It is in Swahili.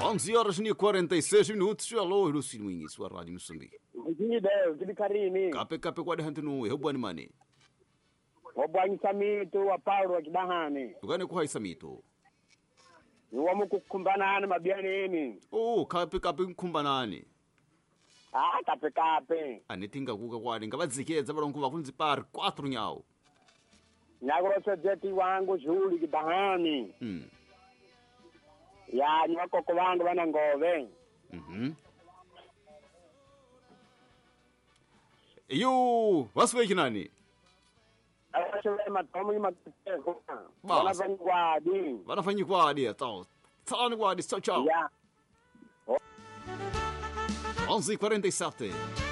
11 horas e 46 minutos. Alô, Lucy Mwingi, sua rádio Moçambique. Ngide, kili karini. Kape kape kwa dehantu nu, hebu ani mane. Wabwanyisa mitu wa Paulo wa kidahani. Tukane kuha isamito. Iwamu kukumbanana mabyanini. Oh, kape kape nkumbanani. Ah, kape kape. Anetinga kuka kwani ngabadzikeza balongo bakunzi par 4 nyao. Nyagrosa jeti wangu shuli kidahani. Mm. Ya, ni wakoko wangu wana ngove. Mhm. Yo, wasiwe nani? Awashe matomo ni makiteko. Bas. Wanafanyi kwadi. Wanafanyi kwadi, tao. Tao ni kwadi, ciao ciao. Ya. 11h47.